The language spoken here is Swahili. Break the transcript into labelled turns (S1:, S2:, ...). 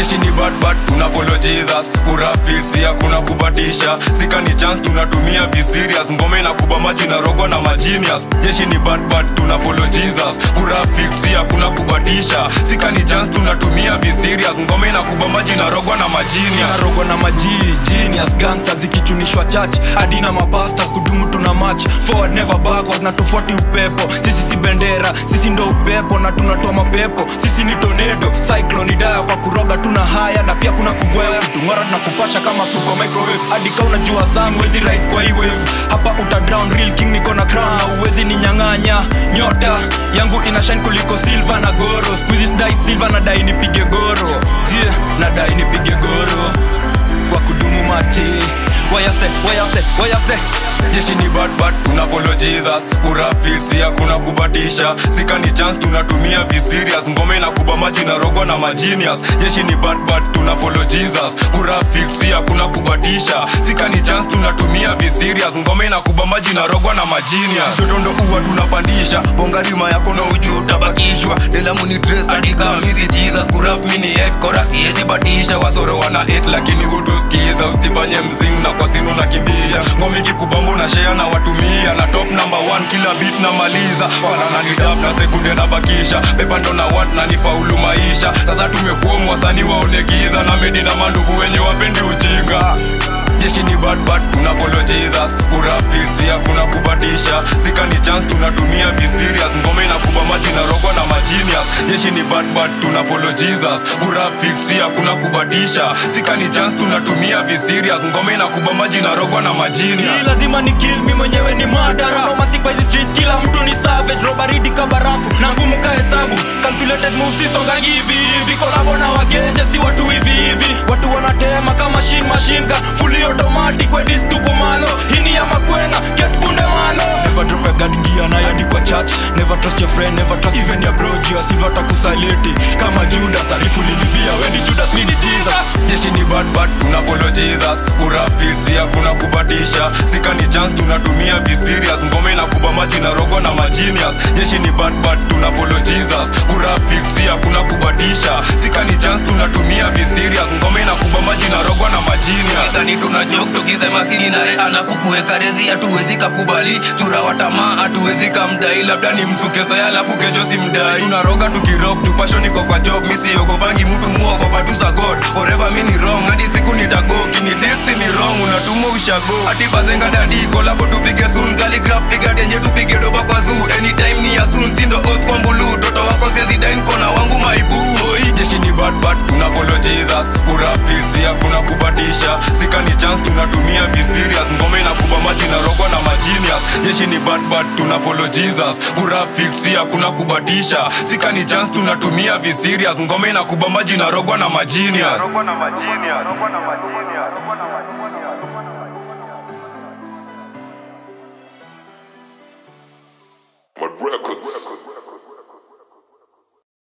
S1: jeshi ni bad bad tuna follow jesus kurafit si hakuna kubatisha sika ni chance tunatumia viserious ngome na kuba maji na rogo na majinius jeshi ni bad bad tuna follow jesus kurafit si hakuna kubatisha sika ni chance tunatumia viserious ngome na kuba maji na rogo na majinius
S2: rogo na majii genius gangsters zikichunishwa church hadi na mapastas kudumu tuna match forward never backwards na tofauti upepo sisi si bendera sisi ndo upepo na tunatoa mapepo sisi ni tornado cyclone idaya kwa kuroga tuna haya na pia kuna kugwea kutung'ora tunakupasha kama fuko microwave hadi ka unajua sang wezi ride kwa hii wave hapa uta drown real king niko na crown na uwezi ni nyang'anya nyota yangu ina shine kuliko silver na goro squeeze dai silver na dai nipige goro yeah, na dai nipige goro wa kudumu mati wayase wayase wayase
S1: jeshi ni bad bad tuna follow jesus kurafit si hakuna kubatisha sika ni chance tunatumia viserious ngome na kuba maji na rogo na majinius jeshi ni bad bad tuna follow jesus kurafit si hakuna kubatisha sika ni chance tunatumia viserious ngome na kuba maji na rogo na majinius jotondo uwa tunapandisha bongarima yako na uju utabakishwa delamu dress hadi kama mizi jesus kuraf mini head kora siezi batisha wasoro wana hate lakini hutuskiza usifanye mzing na kwa sinu nakimbia ngome kikubambu na share na watumia na top number one kila beat na maliza wanana ni dab na sekunde na bakisha pepa ndo na wat na nifaulu maisha sasa tumekuwa mwasani waone giza na medi na mandugu wenye wapendi ujinga jeshi ni bad bad tuna follow jesus kurafit si hakuna kubatisha sika ni chance tunatumia viserious ngome na kuba maji na rogo na majinius jeshi ni bad bad tuna follow jesus kurafit si hakuna kubatisha sika ni chance tunatumia viserious ngome na kuba maji na rogo na majinius
S2: Hii lazima ni kill mi mwenyewe ni madara nomasi kwa hizi streets kila mtu ni savage robaridi kabarafu na ngumu ka hesabu calculated moves sisongangi hivi hivi kolabo na wagenje si watu hivi hivi watu wanatema kama machine machine gun fully automatic wedis tuko malo hii ni ya makwenga get bunde malo never drop a guard ingia na yadi kwa church never trust your friend never trust even your bro juu asiva takusaliti kama Judas arifu linibia weni Judas mini Jesus
S1: jeshi ni bad bad tuna follow jesus kurafit si hakuna kubatisha sika ni chance tunatumia viserious ngome na kuba maji na rogo na majinius jeshi ni bad bad tuna follow jesus kurafit si hakuna kubatisha sika ni chance tunatumia viserious ngome na kuba maji na rogo na majinius
S3: Gani tuna joke tukisema sini na rea na kukuweka rezi hatuwezi kakubali chura wa tamaa hatuwezi kamdai labda ni msuke saya alafu kesho simdai
S1: tunaroga tukirok tupasho niko kwa job misiogopangi mtu muogopa tu za god forever mi ni wrong hadi siku nitago kini destiny wrong unatuma ushago hadi bazenga dadi kolabo tupige soon calligraph piga denje tupige doba kwa zoo anytime ni ya soon sindo oath kwa mbulu toto wako sezi dain kona wangu maibu Oi, jeshi ni bad bad tuna follow jesus kurafit si hakuna kubatisha sika ni chance tunatumia viserious ngome na kuba maji na rogo na majinius jeshi ni bad bad tuna follow jesus kurafit si hakuna kubatisha sika ni chance tunatumia viserious ngome na kuba maji na rogo na majinius
S4: Rogo na majini, rogo na majini, rogo na majini.